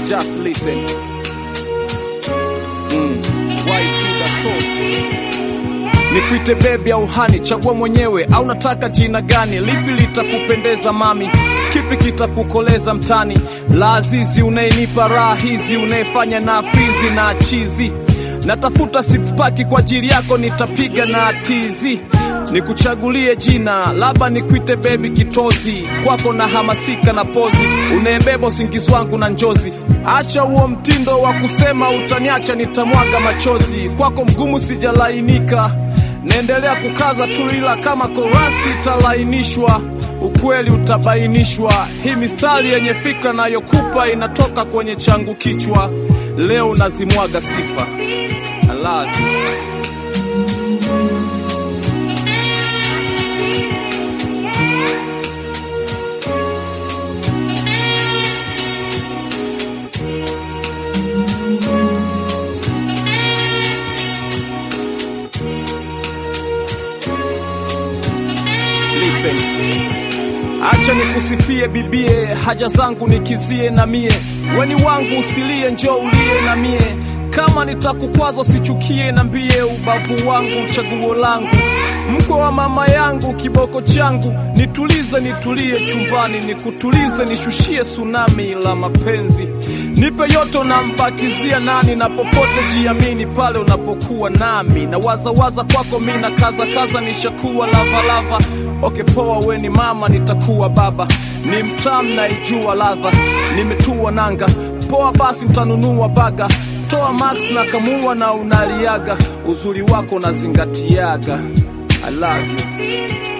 Just listen. Mm. YG the soul. Nikuite bebi au hani, chagua mwenyewe, au nataka jina gani? Lipi litakupendeza mami? Kipi kitakukoleza mtani? La azizi unayenipa raha hizi, unayefanya na fizi na chizi. Natafuta six pack kwa ajili yako, nitapiga na tizi nikuchagulie jina, labda nikuite bebi kitozi, kwako na hamasika na pozi, unayebeba usingizi wangu na njozi. Acha huo mtindo wa kusema utaniacha, nitamwaga machozi, kwako mgumu sijalainika, naendelea kukaza tu, ila kama korasi italainishwa ukweli utabainishwa. Hii mistari yenye fikra nayokupa inatoka kwenye changu kichwa, leo nazimwaga sifa. I love you. Listen. Acha nikusifie bibie, haja zangu nikizie na mie, weni wangu usilie, njoo ulie na mie. Kama nitakukwaza usichukie, nambie ubavu wangu, chaguo langu, mkwe wa mama yangu, kiboko changu, nitulize, nitulie chumbani, nikutulize, nishushie tsunami la mapenzi, nipe yote unambakizia nani, na popote jiamini pale unapokuwa nami, na wazawaza kwako mi na kaza kaza, nishakuwa lavalava Okay, poa, we ni mama, nitakuwa baba, ni mtamu naijua ladha, nimetua nanga. Poa basi, mtanunua baga, toa max na kamua na unaliaga, uzuri wako nazingatiaga. I love you.